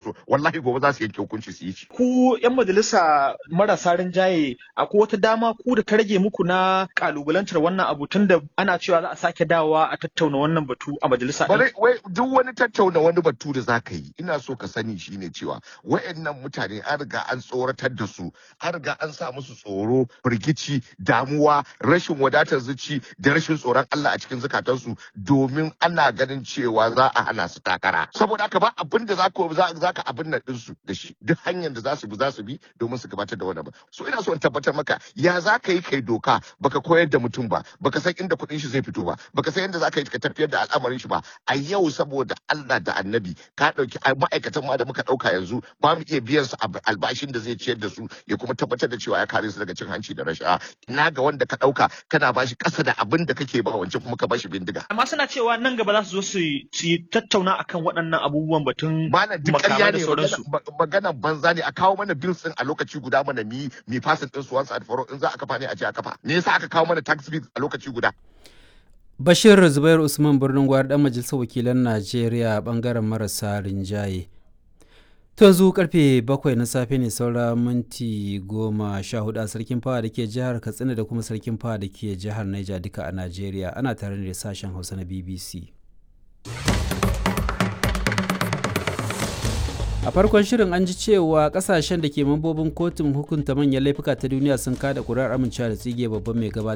so wallahi gobe za su yanke hukunci su yi shi ku yan majalisa marasa rinjaye akwai wata dama ku da ta rage muku na kalubalantar wannan abu tunda ana cewa za a sake dawowa a tattauna wannan batu a majalisa din bare wai duk wani tattauna wani batu da zaka yi ina so ka sani shine cewa wayannan mutane an riga an tsoratar da su an riga an sa musu tsoro firgici damuwa rashin wadatar zuci da rashin tsoron Allah a cikin zukatansu domin ana ganin cewa za a hana su takara saboda haka ba abin da zaka za zaka abin nan din su da shi duk hanyar da za su bi za su bi domin su gabatar da wannan ba so ina so in tabbatar maka ya za ka yi kai doka baka koyar da mutum ba baka san inda kuɗin shi zai fito ba baka san yadda za ka yi ka tafiyar da al'amarin shi ba a yau saboda Allah da annabi ka ɗauki ai, ma'aikatan ma da muka ɗauka yanzu ba mu iya biyan su ab- albashin da zai ciyar da su ya kuma tabbatar da cewa ya kare su daga cin hanci da rashawa ina ga wanda ka ɗauka kana bashi ƙasa da abin da kake ba wancan kuma ka bashi bindiga amma suna cewa nan gaba za su zo su yi su yi tattauna akan waɗannan abubuwan batun mana duk makamai ƙarya da ne sauransu magana magana banza ne a kawo mana bills din a lokaci guda mana mi mi fasin din su once and for all in za a kafa ne a ce a kafa me yasa aka kawo mana tax bills a lokaci guda Bashir Zubair Usman birnin gwari dan majalisar wakilan Najeriya bangaren marasa rinjaye. To yanzu karfe bakwai na safe ne saura minti goma sha hudu a sarkin fawa da ke jihar Katsina da kuma sarkin fawa da ke jihar Niger duka a Najeriya ana tare da sashen Hausa na BBC. A farkon shirin an ji cewa kasashen da ke mambobin kotun hukunta manyan laifuka ta duniya sun kada kuri'ar amincewa da tsige babban mai gabatar